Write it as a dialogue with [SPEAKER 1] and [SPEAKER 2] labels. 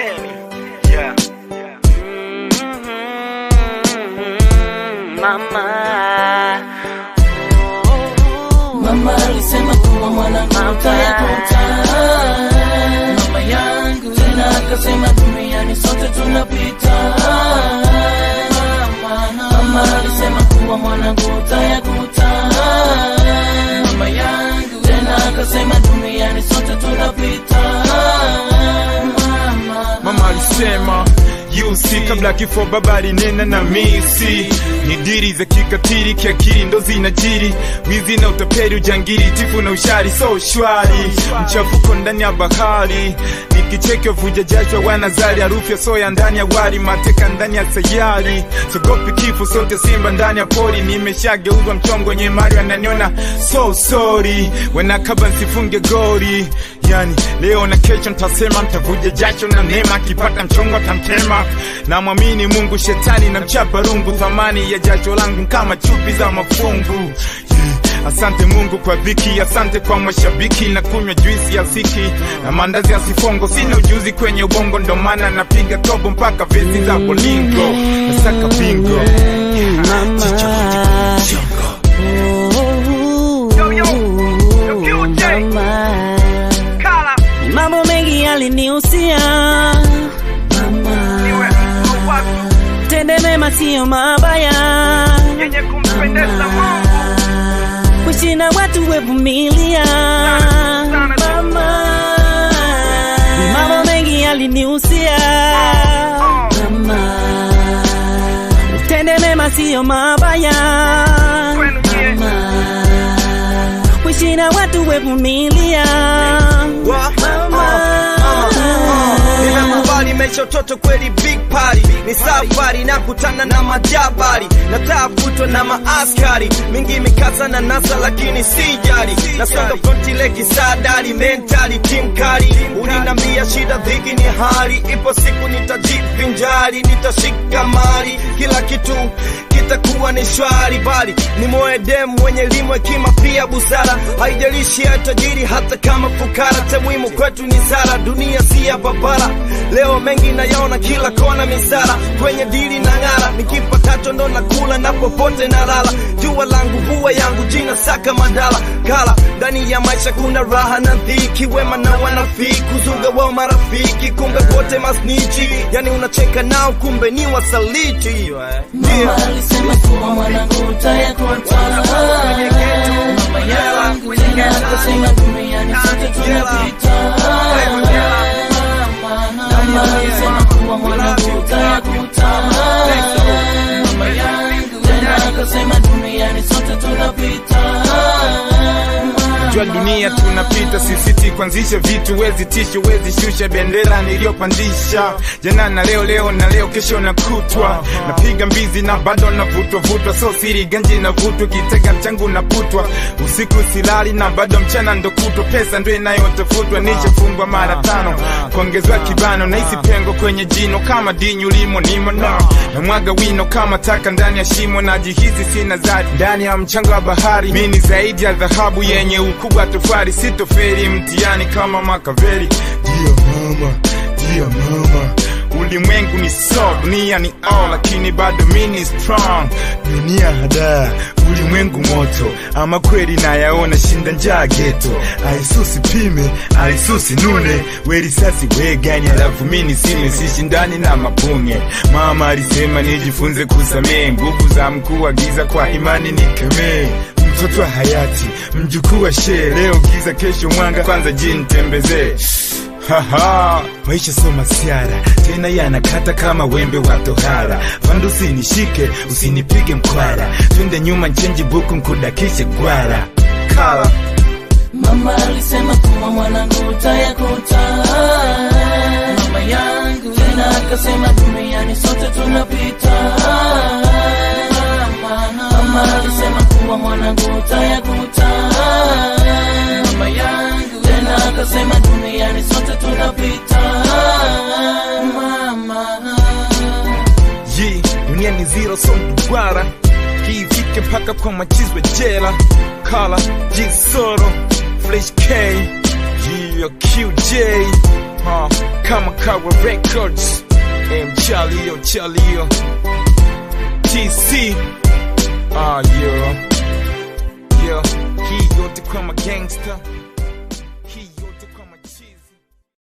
[SPEAKER 1] Penny. Yeah.
[SPEAKER 2] Mama.
[SPEAKER 3] Mama alisema kuwa mwanangu utayakuta mama yangu, tena akasema duniani sote tunapita. Mama alisema kuwa mwanangu utayakuta mama yangu, tena akasema duniani sote tunapita. Mama
[SPEAKER 4] Mama alisema yusi kabla kifo baba alinena na misi ni diri za kikatili kiakili ndo zinajiri wizi na utapeli ujangiri tifu na ushari so shwari mchafuko ndani ya bahari nikicheke vuja jasho wanazari harufu ya soya ndani ya wali mateka ndani ya sayari sogopi kifo sote simba ndani ya pori nimeshageuzwa mchongo wenye mali wananiona so sorry wenakaba nsifunge gori yani leo na kesho ntasema ntavuja jasho na neema akipata mchongo tamtema na mwamini mungu shetani na mchapa rungu thamani ya jasho langu kama chupi za mafungu Yeah. Asante Mungu kwa dhiki, asante kwa mashabiki na kunywa juisi ya siki na mandazi ya sifongo. Sina ujuzi kwenye ubongo, ndo maana napiga tobo mpaka vesi za bolingo, nasaka bingo
[SPEAKER 1] Yo, yo. Yo, QJ. Kala.
[SPEAKER 2] Ni mambo mengi yalinihusia
[SPEAKER 1] Niwe. Mwafu.
[SPEAKER 2] tende mema siyo mabaya
[SPEAKER 1] Yenye kumpendeza Mungu.
[SPEAKER 2] kuishi na watu wevumilia
[SPEAKER 1] sana.
[SPEAKER 2] mama Ni mambo mengi yalinihusia mama tende mema siyo mabaya
[SPEAKER 1] Kwenu nyie.
[SPEAKER 2] mama kuishi na watu wevumilia
[SPEAKER 5] nimekubali maisha utoto kweli big party ni safari na kutana na majabari na tafutwa na maaskari mingi mikasa na nasa lakini si jari nasonga fronti leki sadari mentali timkari ulinambia shida dhiki ni hali ipo siku nitajivinjari nitashika mali kila kitu kitakuwa ni shwari bali ni moe dem mwenye elimu hekima pia busara haijalishi ya tajiri hata kama fukara cha muhimu kwetu ni sara dunia si ya babara leo mengi nayaona kila kona misara kwenye dili na ng'ara nikipatacho ndo nakula na popote na lala jua langu vua yangu jina saka madala kala ndani ya maisha kuna raha na dhiki wema na wanafiki kuzuga wao marafiki kumbe wote masnichi yani unacheka nao kumbe ni wasaliti yeah.
[SPEAKER 3] Mama alisema kuwa mwanangu utayakuta mama yangu, tena akasema duniani sote tunapita. Mama alisema kuwa mwanangu utayakuta mama yangu, tena akasema duniani sote tunapita.
[SPEAKER 4] jua dunia tunapita sisiti kuanzisha vitu wezi tisho wezi shusha bendera niliyopandisha jana na leo leo na leo kesho na kutwa napiga mbizi na bado navutwa vutwa so siri ganji na vutwa kitega mchangu naputwa usiku silali na bado mchana ndo kutwa pesa ndo inayotafutwa nishafungwa mara tano kuongezwa kibano na hisi pengo kwenye jino kama dinyu limo nimo no na mwaga wino kama taka ndani ya shimo najihisi sina zadi ndani ya mchanga wa bahari mi ni zaidi ya dhahabu yenye ukubwa tofari sitoferi mtiani kama makaveri ndio mama ndio mama ulimwengu ni so dunia ni all lakini bado mi ni strong dunia hadaa ulimwengu moto ama kweli nayaona shinda njaa geto aisusi pime aisusi nune werisasi wegani alafu mi nisime sishindani na mapunge mama alisema nijifunze kusamehe nguvu za mkuu wa giza kwa imani nikemee mtoto wa hayati mjukuu wa shee leo giza kesho mwanga kwanza jintembezee Haha, maisha so masiara tena yanakata kama wembe wa tohara fando usinishike usinipige mkwara twende nyuma nchenji buku nkudakishe gwara kala
[SPEAKER 3] Mama alisema kuwa mwanangu utayakuta mama yangu, tena akasema duniani sote tunapita. Mama alisema kuwa mwanangu utayakuta mama yangu, tena akasema duniani sote tunapita. Mama
[SPEAKER 4] Yi, dunia ni zero so mduara kiifike mpaka kwa machizwe jela kala jisoro flesh k Yi, QJ ha, kama kawa records mchalio chalio tc ah yo yo hii yote kama gangster